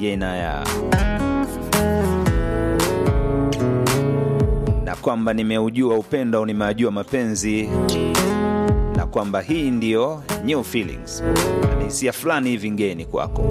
yenaya na kwamba nimeujua upendo, nimeajua mapenzi na kwamba hii ndiyo new feelings, ni hisia fulani hivi ngeni kwako.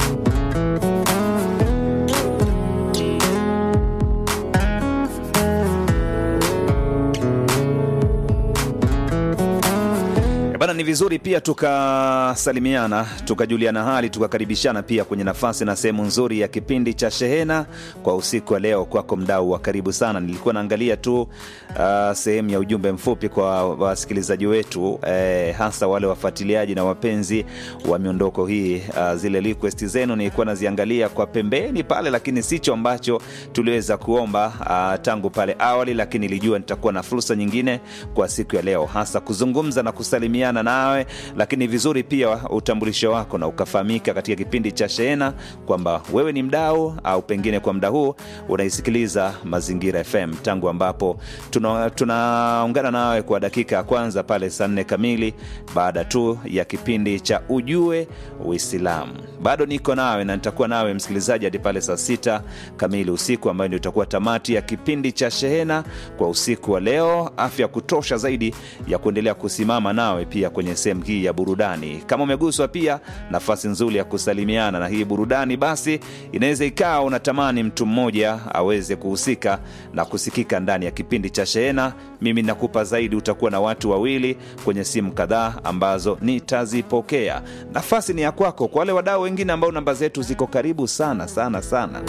Bana, ni vizuri pia tukasalimiana, tukajuliana hali, tukakaribishana pia kwenye nafasi na sehemu nzuri ya kipindi cha Shehena kwa usiku wa leo. Kwako mdau wa karibu sana, nilikuwa naangalia tu uh, sehemu ya ujumbe mfupi kwa wasikilizaji wetu eh, hasa wale wafuatiliaji na wapenzi wa miondoko hii uh, zile request zenu nilikuwa naziangalia kwa pembeni pale, lakini sicho ambacho tuliweza kuomba uh, tangu pale awali, lakini nilijua nitakuwa na fursa nyingine kwa siku ya leo, hasa kuzungumza na kusalimia na nawe lakini vizuri pia utambulisho wako na ukafahamika katika kipindi cha Shehena kwamba wewe ni mdau au pengine kwa mda huu unaisikiliza Mazingira FM tangu ambapo tunaungana tuna nawe kwa dakika ya kwanza pale saa nne kamili baada tu ya kipindi cha Ujue Uislamu. Bado niko nawe na nitakuwa nawe msikilizaji hadi pale saa sita kamili usiku, ambayo ndio itakuwa tamati ya kipindi cha Shehena kwa usiku wa leo. Afya kutosha zaidi ya kuendelea kusimama nawe pia kwenye sehemu hii ya burudani. Kama umeguswa pia, nafasi nzuri ya kusalimiana na hii burudani, basi inaweza ikawa unatamani mtu mmoja aweze kuhusika na kusikika ndani ya kipindi cha Shehena. Mimi nakupa zaidi, utakuwa na watu wawili kwenye simu kadhaa ambazo nitazipokea. Nafasi ni ya kwako. Kwa wale wadau wengine ambao namba zetu ziko karibu sana sana sana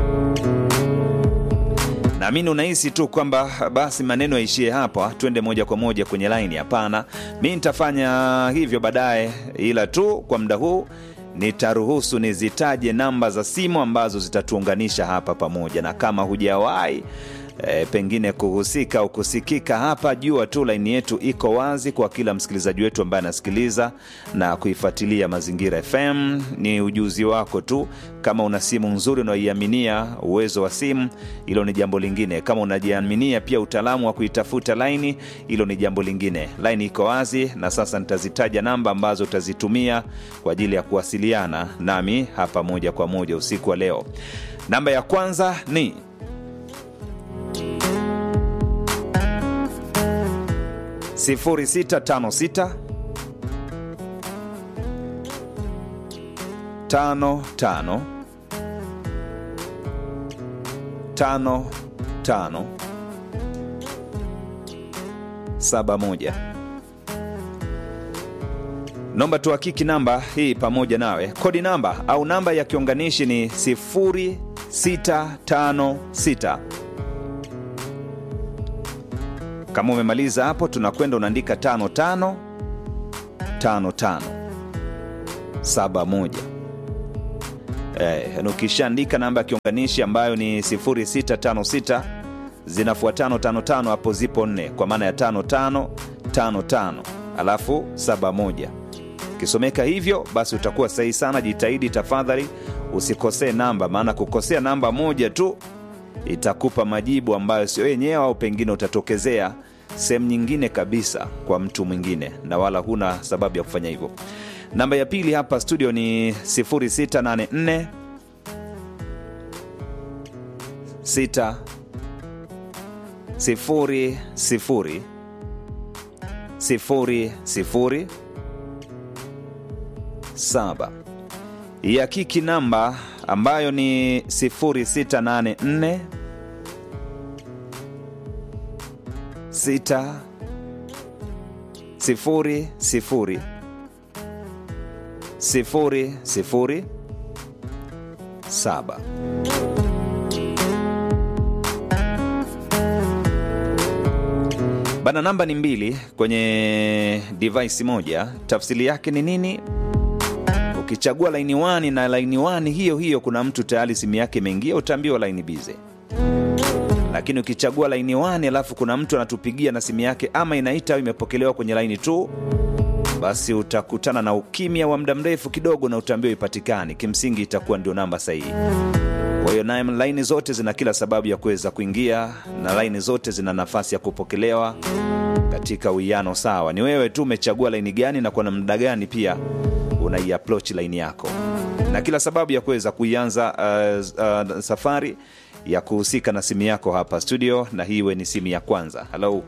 naamini unahisi tu kwamba basi maneno yaishie hapa, twende moja kwa moja kwenye laini. Hapana, mi nitafanya hivyo baadaye, ila tu kwa muda huu nitaruhusu nizitaje namba za simu ambazo zitatuunganisha hapa pamoja, na kama hujawahi E, pengine kuhusika au kusikika hapa, jua tu laini yetu iko wazi kwa kila msikilizaji wetu ambaye anasikiliza na kuifuatilia Mazingira FM. Ni ujuzi wako tu. Kama una simu nzuri unaoiaminia uwezo wa simu, hilo ni jambo lingine. Kama unajiaminia pia utaalamu wa kuitafuta laini, hilo ni jambo lingine. Laini iko wazi, na sasa nitazitaja namba ambazo utazitumia kwa ajili ya kuwasiliana nami hapa moja kwa moja usiku wa leo. Namba ya kwanza ni sifuri sita tano sita tano tano tano tano saba moja. Naomba tuhakiki namba hii pamoja nawe. Kodi namba au namba ya kiunganishi ni sifuri sita tano sita kama umemaliza hapo, tunakwenda unaandika tano tano tano tano saba moja. Eh, ukishaandika namba ya kiunganishi ambayo ni 0656 zinafuatano tano tano, hapo zipo nne, kwa maana ya tano tano tano tano alafu saba moja. Ukisomeka hivyo basi utakuwa sahihi sana. Jitahidi tafadhali usikosee namba, maana kukosea namba moja tu itakupa majibu ambayo sio yenyewe, au pengine utatokezea sehemu nyingine kabisa kwa mtu mwingine, na wala huna sababu ya kufanya hivyo. Namba ya pili hapa studio ni 0684 6 sifuri sifuri sifuri sifuri saba. Ya kiki namba ambayo ni 0684 sita sifuri sifuri sifuri sifuri saba. Bana, namba ni mbili kwenye device moja. Tafsiri yake ni nini? Ukichagua laini wani na laini wani hiyo hiyo, kuna mtu tayari simu yake imeingia, utaambiwa laini bize. Lakini ukichagua laini wani alafu kuna mtu anatupigia na simu yake ama inaita au imepokelewa kwenye laini tu, basi utakutana na ukimya wa muda mrefu kidogo na utaambiwa ipatikani. Kimsingi itakuwa ndio namba sahihi. Kwa hiyo na laini zote zina kila sababu ya kuweza kuingia na laini zote zina nafasi ya kupokelewa katika uwiano sawa. Ni wewe tu umechagua laini gani na kwa namna gani pia unaiapproach laini yako. na kila sababu ya kuweza kuianza uh, uh, safari ya kuhusika na simu yako hapa studio, na hii iwe ni simu ya kwanza. Halo,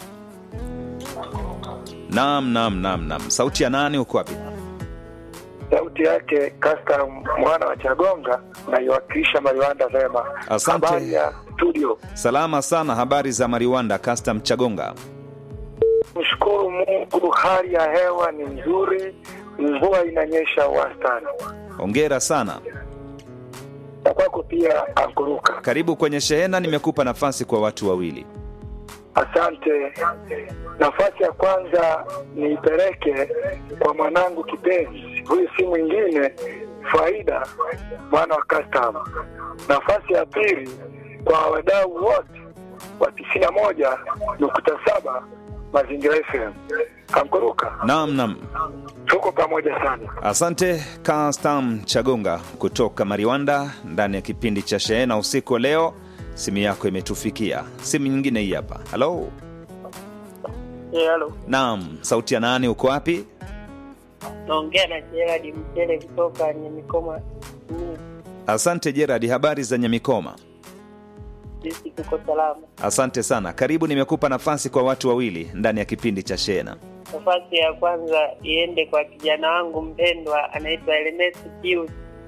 naam, naam, naam, naam. Sauti ya nani? Uko wapi? sauti yake Kasta mwana wa Chagonga naiwakilisha Mariwanda vema. Asante. Habari ya studio, Salama sana. Habari za Mariwanda, Custom Chagonga? mshukuru Mungu, hali ya hewa ni nzuri, mvua inanyesha wastani. Hongera sana. Na kwako pia ankuruka, Karibu kwenye shehena, nimekupa nafasi kwa watu wawili. asante. Nafasi ya kwanza niipeleke kwa mwanangu kipenzi, huyu si mwingine Faida mwana wa Custom. Nafasi ya pili kwa wadau wote wa tisini na moja nukta saba Mazingira FM. Ankuruka, Naam, naam. tuko pamoja sana. Asante Custom Chagonga kutoka Mariwanda ndani ya kipindi cha shehena usiku wa leo. Simu yako imetufikia. Simu nyingine hii hapa. Halo, Eh, halo. naam. Sauti ya nani? Uko wapi? Naongea na Gerard Mchele kutoka Nyamikoma. Ni Asante Gerard, habari za Nyamikoma? sisi tuko salama. Asante sana. Karibu, nimekupa nafasi kwa watu wawili ndani ya kipindi cha shehena. Nafasi ya kwanza iende kwa kijana wangu mpendwa anaitwa Ernest Pius.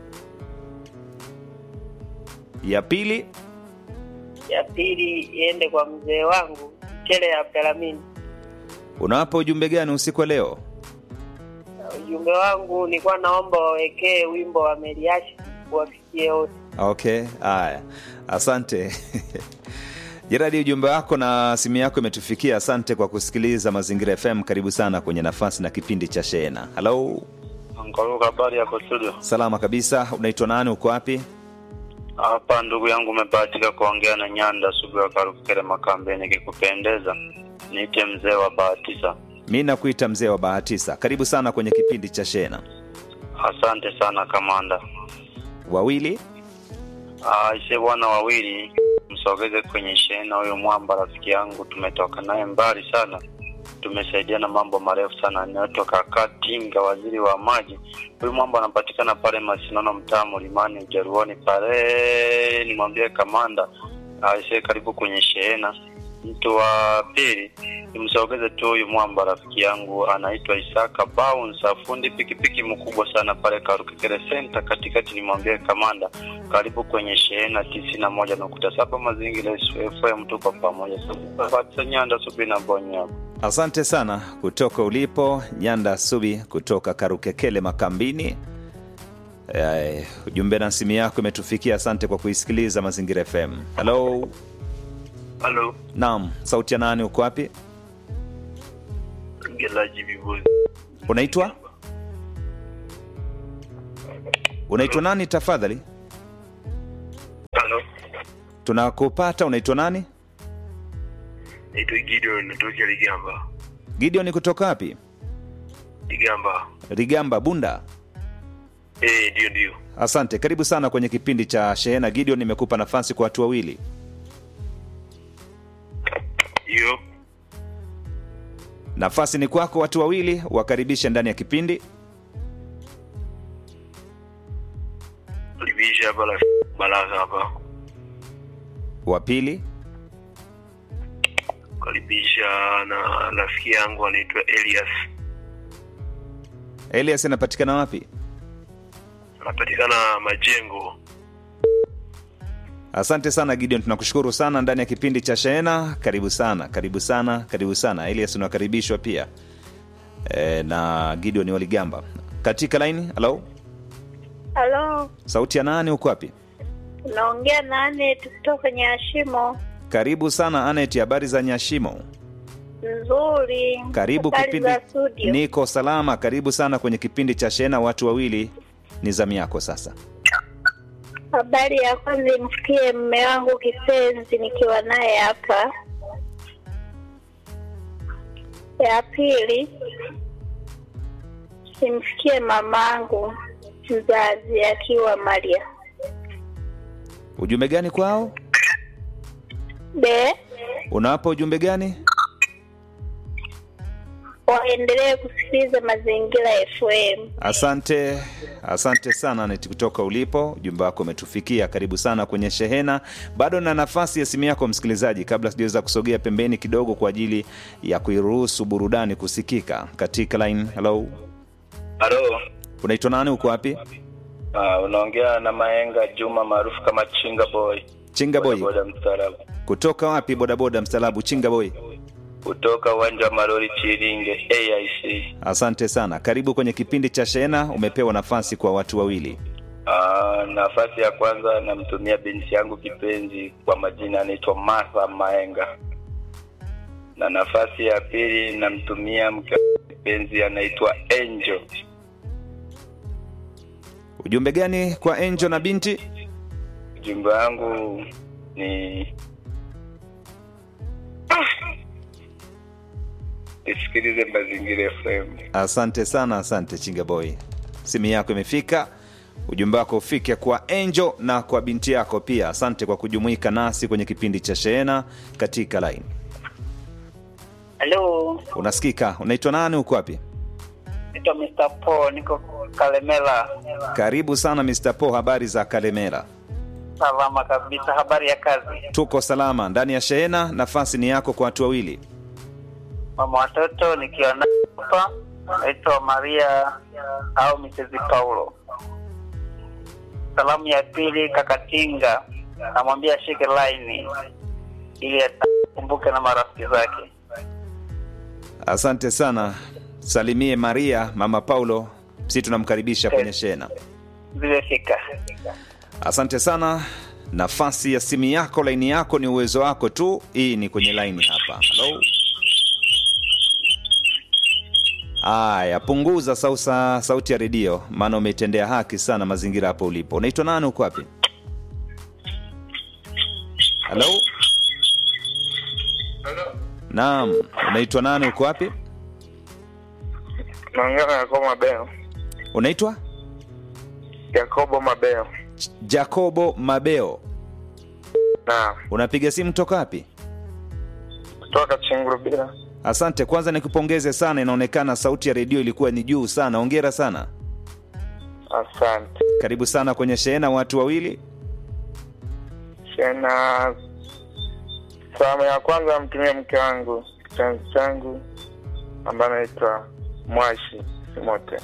Ya pili, Ya pili iende kwa mzee wangu Mchele ya Abdalamini. unawapa ujumbe gani usiku wa leo? Ujumbe wangu nilikuwa naomba wawekee wimbo wa Meliashi kuwafikie wote. Okay, haya, asante Jeradi, ujumbe wako na simu yako imetufikia. Asante kwa kusikiliza Mazingira FM. Karibu sana kwenye nafasi na kipindi cha Shehena. Halo, Angaluka, habari yako studio? salama kabisa. Unaitwa nani? Uko wapi? Hapa ndugu yangu, umebahatika kuongea na Nyanda Sugu ya Karukere Makambe. Nikikupendeza niite mzee wa bahatisa. Mi nakuita mzee wa Bahatisa. Karibu sana kwenye kipindi cha Shehena. Asante sana kamanda. Wawili, Aise bwana, wawili msogeze kwenye shehena huyo mwamba, rafiki yangu, tumetoka naye mbali sana, tumesaidiana mambo marefu sana. Anayotoka Katinga, waziri wa maji. Huyu mwamba anapatikana pale Masinono, mtaa Mlimani, Ujaruoni pale. Nimwambie kamanda aise, karibu kwenye shehena. Mtu wa pili nimsogeze tu huyu mwamba, rafiki yangu, anaitwa Isaka Bounce, fundi pikipiki mkubwa sana pale Karukekere Center katikati. Nimwambie kamanda, karibu kwenye shehena tisini na moja nukta saba Mazingira FM, tuko pamoja. Fatisa Nyanda Subi na Bonya. asante sana kutoka ulipo Nyanda Subi kutoka Karukekele Makambini. Eh, ujumbe na simu yako imetufikia. Asante kwa kuisikiliza Mazingira FM. Halo, Halo, naam. Sauti ya nani? Uko wapi? Ngelaji Vibuzi. Unaitwa unaitwa nani tafadhali? Halo, Tunakupata. Unaitwa nani? naitwa Gideon, natokea Ligamba. Gideon kutoka wapi? Ligamba. Rigamba, Bunda. Eh, ndio ndio. Asante, karibu sana kwenye kipindi cha Shehena. Gideon, nimekupa nafasi kwa watu wawili. Hiyo Nafasi ni kwako, watu wawili wakaribishe ndani ya kipindi. libisha hapa la Baraka hapa. Wa pili, Karibisha na rafiki yangu anaitwa Elias. Elias anapatikana wapi? Anapatikana Majengo. Asante sana Gideon, tunakushukuru sana ndani ya kipindi cha Shehena. Karibu sana, karibu sana, karibu sana. Elias unakaribishwa pia e, na Gideon Waligamba katika laini. Halo, Halo, sauti ya nani? Uko wapi? unaongea na Anet kutoka kwenye Ashimo. Karibu sana Anet, habari za Nyashimo? Nzuri. Karibu Habari kipindi. za studio. Niko salama, karibu sana kwenye kipindi cha Shehena. Watu wawili, ni zamu yako sasa. Habari ya kwanza imfikie mme wangu kipenzi nikiwa naye hapa. Ya pili simfikie mamangu mzazi akiwa Maria. Ujumbe gani kwao? Be Unawapa ujumbe gani? waendelee kusikiliza Mazingira FM. Asante, asante sana Neti kutoka ulipo. Ujumbe wako umetufikia. Karibu sana kwenye shehena. Bado na nafasi ya simu yako msikilizaji, kabla sijaweza kusogea pembeni kidogo kwa ajili ya kuiruhusu burudani kusikika katika line. Hello, Halo. unaitwa nani? Uko wapi? Uh, unaongea na Maenga Juma maarufu kama Chinga Boy. Chinga boy, Boda mstaarabu. kutoka wapi? Bodaboda mstalabu, Chinga boy. Kutoka uwanja wa Marori Chiringe AIC. Asante sana, karibu kwenye kipindi cha shehena. Umepewa nafasi kwa watu wawili. Uh, nafasi ya kwanza namtumia binti yangu kipenzi kwa majina anaitwa Martha Maenga, na nafasi ya pili namtumia mke wangu kipenzi anaitwa Angel. Ujumbe gani kwa Angel na binti? Ujumbe wangu ni isikilize Mazingira FM. Asante sana, asante Chinga boy, simu yako imefika. Ujumbe wako ufike kwa Angel na kwa binti yako pia. Asante kwa kujumuika nasi kwenye kipindi cha shehena katika line. Halo, Unasikika? Unaitwa nani? Uko wapi? naitwa Mr. Paul, niko Kalemela. Karibu sana Mr. Po, habari za Kalemera? Salama kabisa. Habari ya kazi? Tuko salama ndani ya shehena. Nafasi ni yako kwa watu wawili. Mama watoto nikiwa na hapa, naitwa Maria au Mrs. Paulo. Salamu ya pili, Kakatinga, namwambia ashike laini ili akumbuke na marafiki zake. Asante sana, salimie Maria, mama Paulo, si tunamkaribisha kwenye shehena. Zimefika. Asante sana. Nafasi ya simu yako, laini yako ni uwezo wako tu. Hii ni kwenye laini hapa. Hello. Aya, punguza sausa, sauti ya redio, maana umetendea haki sana mazingira hapo ulipo. Unaitwa nani? Uko wapi? Halo, naam, unaitwa nani? Uko wapi? Naongea na Yakobo Mabeo. Unaitwa Yakobo Mabeo. Jacobo Mabeo. Naam. Unapiga simu toka wapi? Kutoka Chingurubira. Asante. Kwanza nikupongeze sana, inaonekana sauti ya redio ilikuwa ni juu sana. Hongera sana, Asante. karibu sana kwenye shehena. Watu wawili, Tena salamu ya kwanza namtumia mke wangu kipenzi changu ambaye anaitwa Mwashi Simote.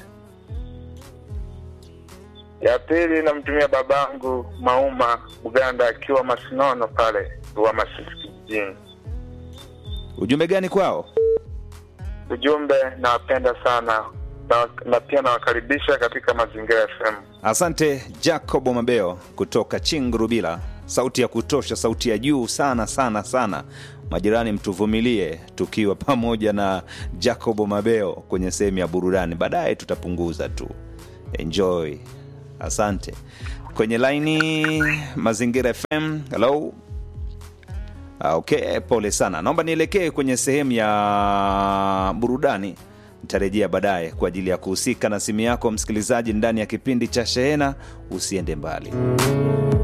Ya pili namtumia babangu Mauma Buganda akiwa Masinono pale wa Masisi kijijini. ujumbe gani kwao? Ujumbe, nawapenda sana na, na pia nawakaribisha katika Mazingira FM. Asante Jacobo Mabeo kutoka Chingurubila, sauti ya kutosha, sauti ya juu sana sana sana. Majirani, mtuvumilie tukiwa pamoja na Jacobo Mabeo kwenye sehemu ya burudani, baadaye tutapunguza tu. Enjoy, asante. Kwenye laini Mazingira FM, hello. Ah, Okay, pole sana. Naomba nielekee kwenye sehemu ya burudani. Nitarejea baadaye kwa ajili ya kuhusika na simu yako msikilizaji ndani ya kipindi cha Shehena. Usiende mbali.